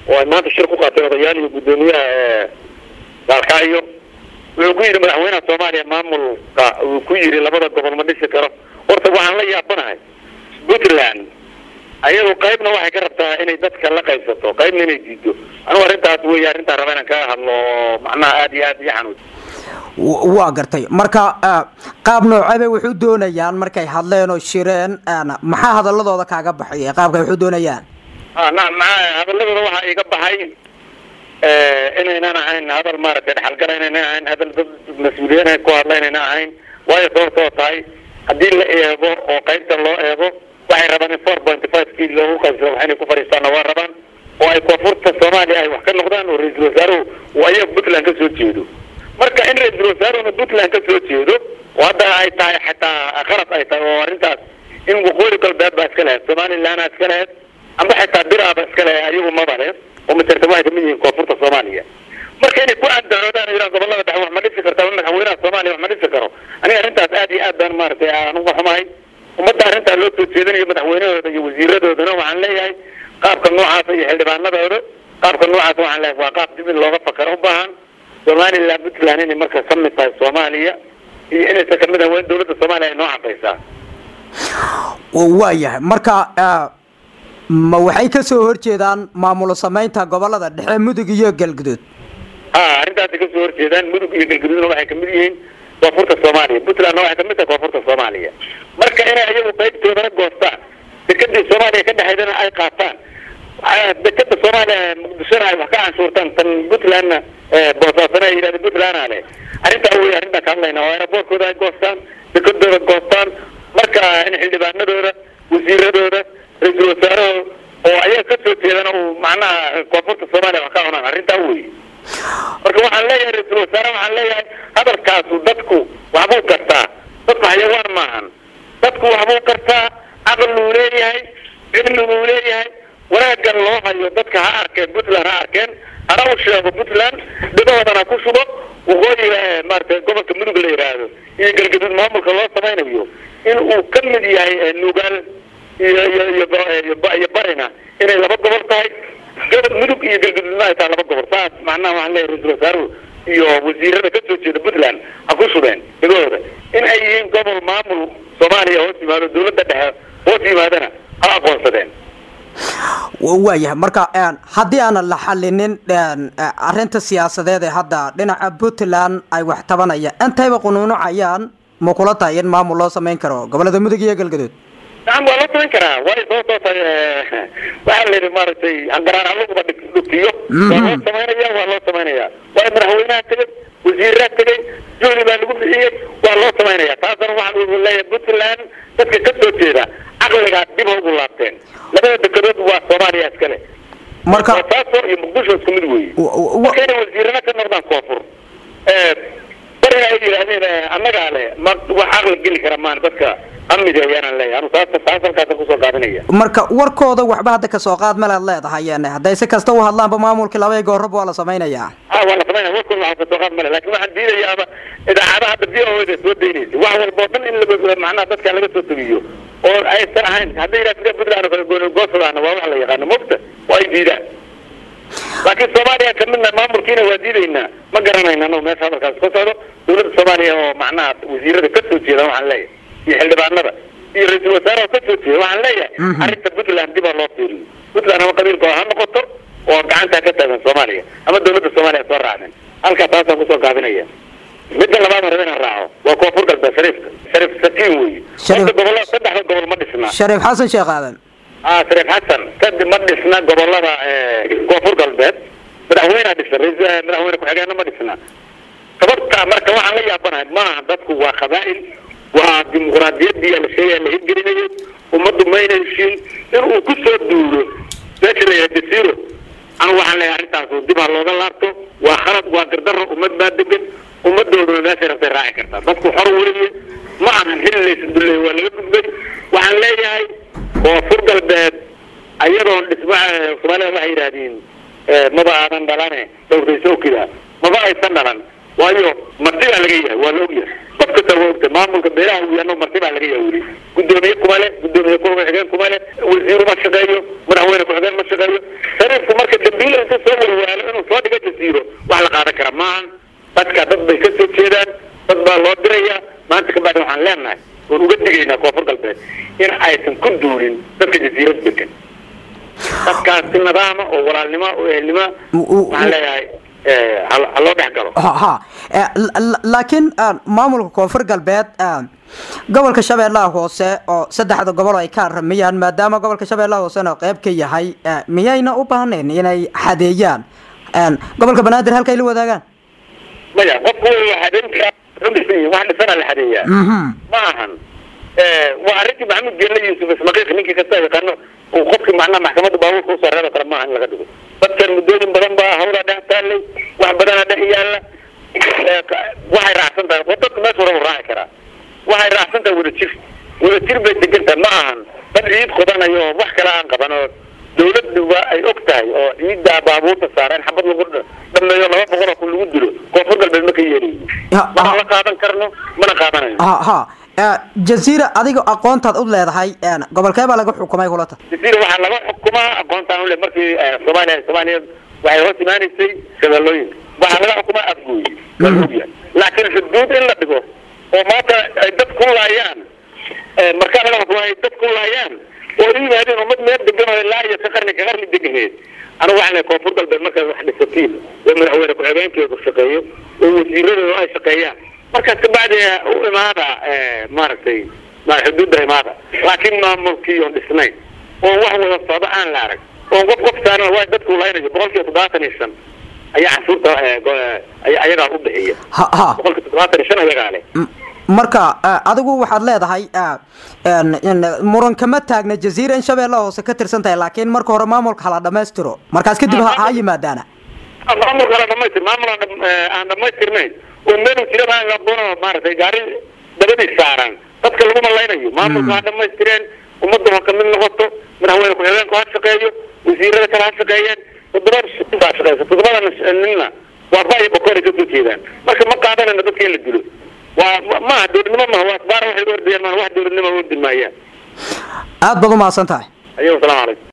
oo ay maanta shir ku qaateen odayaal iyo guddoomiyaha gaalkacyo wuxuu ku yidhi madaxweynaha soomaaliya maamulka uu ku yidhi labada gobol ma dhisi karo horta waxaan la yaabanahay puntland ayadu qaybna waxay ka rabtaa inay dadka la qaybsato qaybna inay diido anugu arrintaas wey arrintaan raba inaan kaga hadlo macnaha aada iyo aad iyo xanuun waa gartay marka qaab noocebay waxu doonayaan markay hadleen oo shireen maxaa hadaladooda kaaga baxay qaabka waxu doonayaan a na maa hadaladooda waxaa iga baxay inaynan ahayn hadal maaragtay dhexalgala inaynan ahayn hadal dad mas-uuliyiin ku hadla inaynan ahayn waayo sababtoo tahay haddii la eego oo qaybta loo eego waxay rabaan in four point five kii loogu qaybsado wax inay ku fadhiistaanna waa rabaan oo ay koonfurta soomaaliya ay wax ka noqdaan oo ra-iisul wasaaruhu uu ayaga puntland ka soo jeedo marka in ra-iisul wasaaruhuna puntland ka soo jeedo oo hadda ay tahay xataa qalad ay tahay oo arrintaas in waqooyi galbeed baa iska lahayd somalilandna iska lahayd amba xitaa biraaba iska lahayd ayagu maba leh oo majarta waxay kamid yihiin koonfurta soomaaliya marka inay ku andacoodaan o yidhahan gobolada dhexe wax ma dhisi karta ama madaxweynaha soomaaliya wax ma dhisi karo aniga arrintaas aad iyo aad baan maaragtay aan uga xumahay ummadda arrintaa loo soo jeedinayo madaxweynahooda iyo wasiiradoodana waxaan leeyahay qaabka noocaasa iyo xildhibaanadooda qaabka noocaasa waxaan leeyahay waa qaab dib in looga fakaro u baahan somaliland puntland inay marka ka mid tahay soomaaliya iyo inaysan kamid ahayn waa in dawladda soomaaliya ay noo cadaysaa waayahay marka ma waxay kasoo horjeedaan maamulo samaynta gobolada dhexe mudug iyo galguduud ha arrintaasay kasoo horjeedaan mudug iyo galguduudna waxay kamid yihiin koonfurta soomaaliya puntlandna waxay kamid tahay koonfurta soomaaliya marka inay ayagu qaybtoodana goostaan dekadii soomaaliya ka dhexaydana ay qaataan dekada soomaaliya muqdishona ay wax ka canshuurtaan tan puntlandna boosaasana ay yidhahdeen puntlandna leh arrintaa wey arrintaan ka hadlayna oo aeroboortkooda ay goostaan dekadooda goostaan marka in xildhibaanadooda wasiiradooda ra-iisul wasaarahooda oo ayaga kasoo jeedana uu macnaha koonfurta soomaaliya wax ka cunaan arrintaa wey marka waxaan leeyahay ra-iisul wasaare waxaan leeyahay hadalkaasu dadku waxbuu kartaa dadku xayawaan maahan dadku waxbuu kartaa caqluu leeyahay cilmiguu leeyahay wanaaggan loo hayo dadka ha arkeen puntland ha arkeen hana u sheego puntland dhibahoodana ku shubo waqooyiga maaragtay gobolka mudug la yidhaahdo iyo galgaduud maamulka loo samaynayo in uu ka mid yahay nugaal iyo iyo iyo iyo barina inay laba gobol tahay gobol mudug iyo galgaduudna ay tahay laba gobol saas macnaha waxaan leeyahay ra-isul wasaaruhu iyo wasiirada ka soo jeeda puntland ha ku shubeen dhigahooda in ay yihiin gobol maamul soomaaliya hoos yimaado dawladda dhexe hoos yimaadana ha aqoonsadeen waayahay marka haddii aanan la xalinin arrinta siyaasadeed ee hadda dhinaca puntland ay wax tabanayaan intayba qunuunucayaan ma kula tahay in maamul loo samayn karo gobolada mudug iyo galgaduud nacam waa loo samayn karaa waayo sababtoo tahay waxaa la yidhi maaragtay hangaraan alaguba dhutiyo waa loo samaynaya waa loo samaynaya waayo madaxweynaha tegay wasiiraha tegay juhdi baa lagu bixiyey waa loo samaynaya taasna waxaan leeyahay puntland dadka ka soo jeeda caqligaa dib ha ugu laabteen labada dekedood waa soomaaliya iskale marka boosaaso iyo muqdisho isku mid weeye marka inay wasiirana ka noqdaan koonfur barina ay yidhaahdeen annagaa le ma wax caqli geli kara maan dadka amniga ayaanaan leeyahay anu taas taas halkaasa kusoo gaabinaya marka warkooda waxba hadda kasoo qaad malead leedahay hadday si kasta u hadlaanba maamulkii laba goorab waa la samaynayaa a waa la samaynaya warkooda waxa kasoo qaad male lakin waxaan diidayaaba idaacadaha hadda v o da soo daynaysa wax walba o dhan in la macnaha dadka laga soo tegiyo oo aysan ahayn hadday yidhaha puntland kale goosadaana waa wax la yaqaano mogta oo ay diidaan laakiin soomaaliya kamidna maamulkiina waa diidaynaa ma garanayna anagu meesha hadalkaas ka socdo dawladda soomaaliya oo macnaha wasiirada ka soo jeeda waxaan leeyahay iyo xildhibaanada iyo ra-iisul wasaaraha ka soo jeeda waxaan leeyahay arrinta puntland dib ha loo fiiriyo puntland ama qabiilkooda ha noqoto oo gacantaa ka taagan soomaaliya ama dawladda soomaaliya soo raacden halkaa taasaan kusoo gaabinaya midda labaad raba inaan raaco waa koonfur galbeed shariifka shariif sakiin weeye horta gobolla saddexda gobol ma dhisna shariif xasan sheekh aadan a shariif xasan kadib ma dhisna gobolada koonfur galbeed madaxweynea dhisa madaxweyne ku-xigeenna ma dhisna sababta marka waxaan la yaabanahay maaha dadku waa qabaa'il waa dimuqraadiyadii la sheegaya la hirgelinayo ummaddu mayna heshiin inuu ku soo duulo meesha la yahay jasiiro anu waxaan leeyahay arrintaas dib ha looga laabto waa khalad waa gardaro ummad baa degan ummadooduna meeshay rabtay raaci kartaa dadku xor weliye ma ahan xilli laysa dulley waa laga gudbay waxaan leeyahay koonfur galbeed ayadoon dhisma soomaalida waxay yidhaahdeen maba aadan dhalane dawraysowkida maba aysan dhalan waayo marti baa laga yahay waa la ogyahay qof kasta waa ogta maamulka beelaha uu yaano marti baa laga yahay weli guddoomiye kuma le guddoomiye ku-xigeen kuma le wasiiru ma shaqeeyo madaxweyne ku-xigeen ma shaqeeyo shariifku marka dambiile jasiiro wax la qaadan kara maahan dadka dad bay ka soo jeedaan dad baa loo diraya maanta kabacdi waxaan leenahay oon uga digaynaa koonfur galbeed in aysan ku duulin dadka jasiirad degan dadkaas si nidaama oo walaalnimo oo ehelnimo waxaan leeyahay ha loo dhex galo ha laakiin maamulka koonfur galbeed gobolka shabeellaha hoose oo saddexda gobol ay ka aramiyaan maadaama gobolka shabeellaha hoosena qayb ka yahay miyayna u baahnayn inay xadeeyaan gobolka banaadir halkay la wadaagaan maya qofku xadeynta udhisan wax dhisana la xadeeyaa ma ahan waa arrintii maxamed geelle yuusuf ismaqiiq ninkii kasta yaqaano uu qofkii macnaha maxkamadda baabuurka usoo reebo kale maaha in laga dhigo dadkan muddooyin badan baa hawlaa dhex taallay wax badanaa dhex yaalla waxay raacsan tahay dadka meesha hore u raaci karaa waxay raacsan tahay wadajir wadajir bay degantahay ma ahan dad ciid qodanayo oo wax kale aan qaban oo dawladduba ay og tahay oo ciiddaa baabuurta saara in xabad lagu dhameeyo laba boqol oo kun lagu dilo koonfur galbeed ma ka yeelayo mana la qaadan karno mana qaadanayo ha ha jaziira adiga aqoontaad u leedahay gobolkee baa laga xukumay kulata jaziira waxaa laga xukumaa aqoontaan ule markii soomaaliya soomaaliya waxay hoos imaanaysay shabeellooyinka waxaa laga xukumaa afgooyi waa ogyahay laakiin xuduud in la dhigo oo maanta ay dad ku laayaan markaa laga xukumaa ay dad ku laayaan oo ay yimaadeen ummad meel degan oo ilaa iyo ka qarni ka qarni deganeed anigu waxaan lehay koonfur galbeed markaad wax dhisatiin oo madaxweyne ku-xigeenkeedu shaqeeyo oo wasiiradooda ay shaqeeyaan markaas kabacdi u imaada maaragtay xuduudda imaada laakiin maamulkii oon dhisnayn oo wax wada socdo aan la arag oo qof qof saaran waa dadku laynayo boqol kiiba toddobaatan iyo shan ayaa canshuurta ayagaa u bixiya boqol kiiba toddobaatan iyo shan ayagaa leh marka adigu waxaad leedahay muran kama taagna jaziira in shabeellaha hoose ka tirsan tahay laakiin marka hore maamulka hala dhamaystiro markaas kadib ha yimaadaana maamulka hala dhamaystir maamul aan dhamaystirnayn oo meel jira aan aqoono maaragtay gaari dabadii saaran dadka laguma laynayo maamulka ha dhamaystireen ummadda ha kamid noqoto madaxweyne ku-xigeenku ha shaqeeyo wasiirada kale ha shaqeeyeen toddoba baa shaqeysa toddobada ninna waa ba iyo bokoor ay kasoo jeedaan marka ma qaadanayno dadka in la dilo waa maaha dowladnimo maha waa asbaar waxay ordayaan maa wax dowladnimo ordi maayaan aada baad umahadsan tahay ayago salamu calaykum